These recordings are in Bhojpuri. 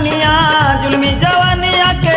पनिया जुलमी जवानिया के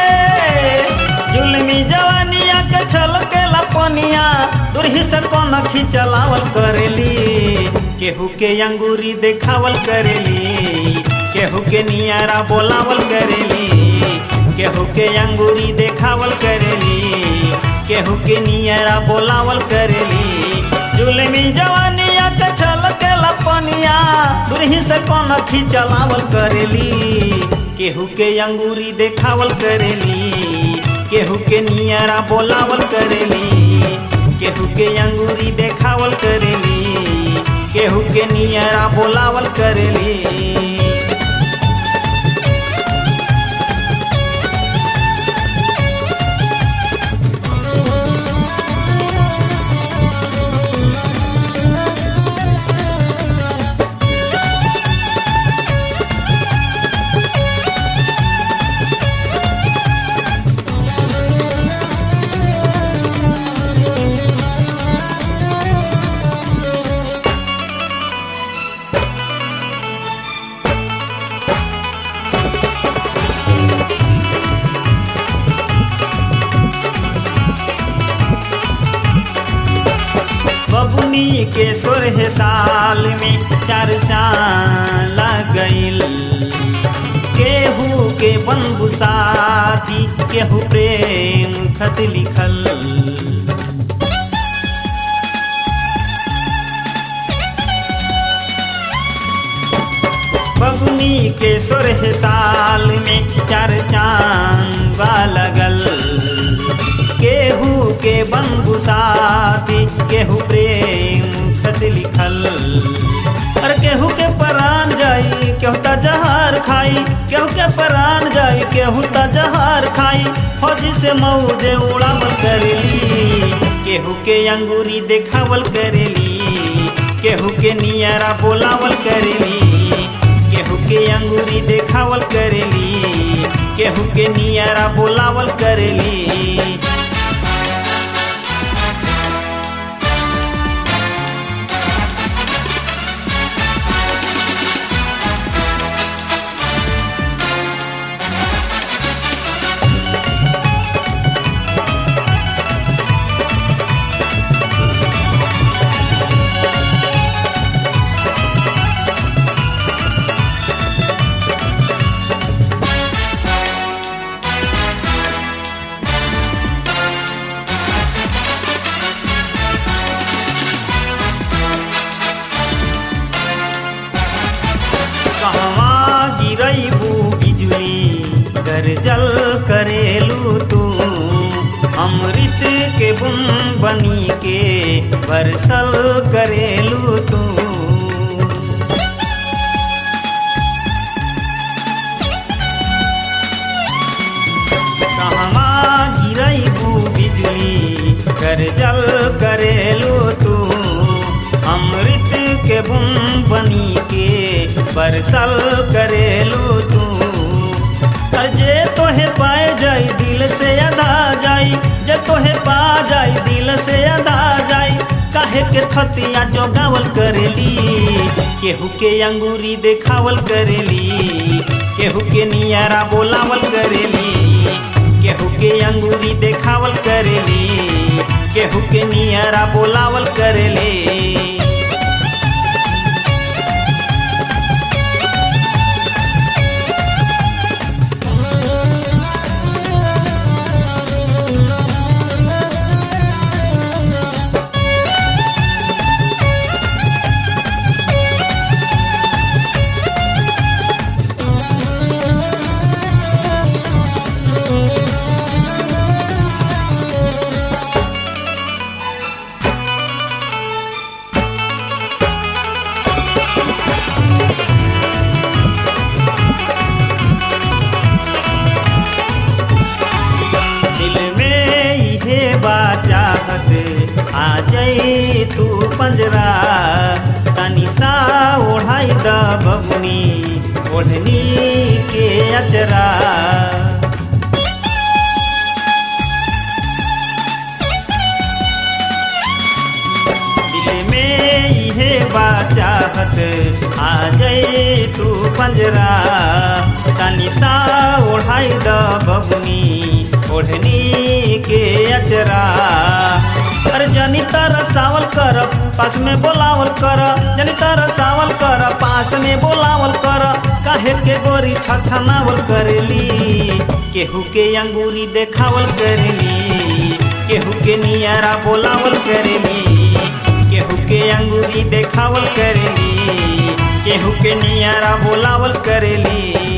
जुलमी जवानिया के छलकेला पनिया दुरही से कौन खिंचलावल करेली केहू के अंगूरी देखावल करेली केहू के नियारा बोलावल करेली केहू के अंगूरी देखावल करेली केहू के नियारा बोलावल करेली जुलमी जवानिया के छलकेला पनिया दुरही से कौन खिंचलावल करेली केहू के अंगूरी देखावल करेली केहू के नियारा बोलावल करेली केहू के अंगूरी देखावल करेली केहू के नियारा बोलावल करेली बबुनी के सोरह साल में चार चांद गईल केहू के बनबू साथी केहू प्रेम खत लिखल बबुनी के सोरह साल में चार चांद लगल केहू के बनबू साथी केहू प्रेम खत लिखल और केहू के परान जाई केहू त जहार खाई केहू के परान जाई केहू त जहार खाई फौजी से मौजे उड़ावल करेली केहू के अंगूरी देखावल करेली केहू के नियारा बोलावल करेली केहू के अंगूरी देखावल करेली केहू के नियारा बोलावल करेली कहवा गिरैबू बिजुली गरजल करेलू तू अमृत के बुन बनी के बरसल करेलू तू कहवा गिरैबू बिजुली गरजल करेलू तू अमृत के बुन बनी के बरसल करेलू तू जे तोहे पाए जाई दिल से अदा जाई जे तोहे पा जाई दिल से अदा जाई काहे के खतिया जोगावल करेली केहू के अंगूरी देखावल करेली केहू के नियारा बोलावल करेली केहू के अंगूरी देखावल करेली केहू के नियारा बोलावल करेली दिल में इहे बाचाहत आ जाई तू पंजरा तनी सा ओढ़ाई द बबुनी ओढ़नी के अचरा दिल में इहे बाचाहत रात आ जाई तू पंजरा तनी सा ओढ़ाई द बबुनी ओढ़नी के अचरा अरे जनी तर सावल कर पास में बोलावल कर जनी तर सावल कर पास में बोलावल कर काहे के गोरी छछनावल करेली केहू के अंगूरी देखावल करेली केहू के नियारा बोलावल करेली केहू के अंगूरी देखावल करेली केहू के नियारा बोलावल करेली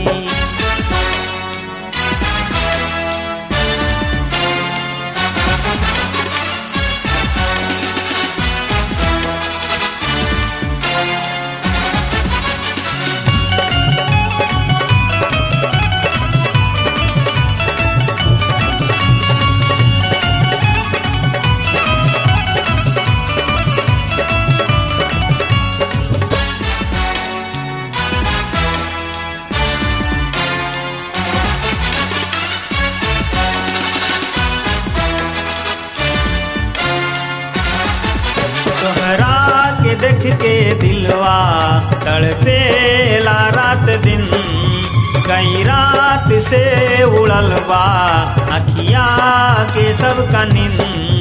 तोहरा के देख के दिलवा तड़पेला रात दिन कई रात से उड़ल बा अखिया के सब का नींद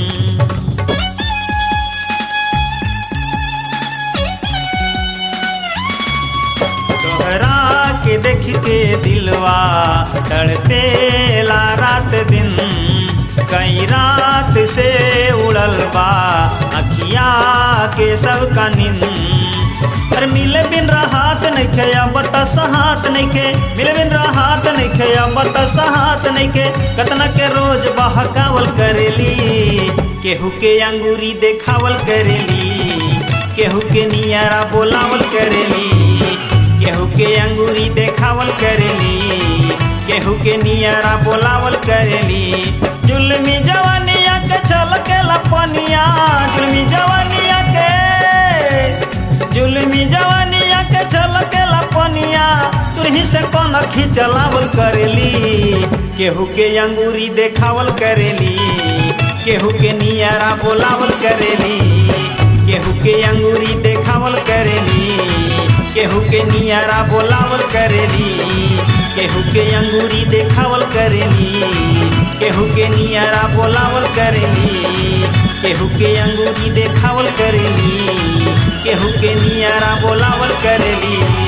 तोहरा के देख के दिलवा तड़पेला रात दिन कई रात से उड़ल बा अखिया के सब का नींद पर मिले बिन राहत नहीं खे अब सहात नहीं खे मिले बिन राहत नहीं खे अब सहात नहीं खे कतना के रोज बहकावल करेली केहू के अंगूरी देखावल करेली केहू के नियारा बोलावल करेली केहू के अंगूरी देखावल करेली केहू के नियारा बोलावल करेली जुलमी जवानिया के छल के लपनिया जुलमी जवानिया के जुलमी जवानिया के छल के लपनिया तुरही से कौन खिंचलावल करेली केहू के अंगूरी देखावल करेली केहू के नियारा बोलावल करेली केहू के अंगूरी देखावल करेली केहू के नियारा बोलावल करेली केहू के अंगूरी देखावल करेली केहू के नियारा बोलावल करेली केहू के अंगूरी देखावल करेली केहू के नियारा बोलावल करेली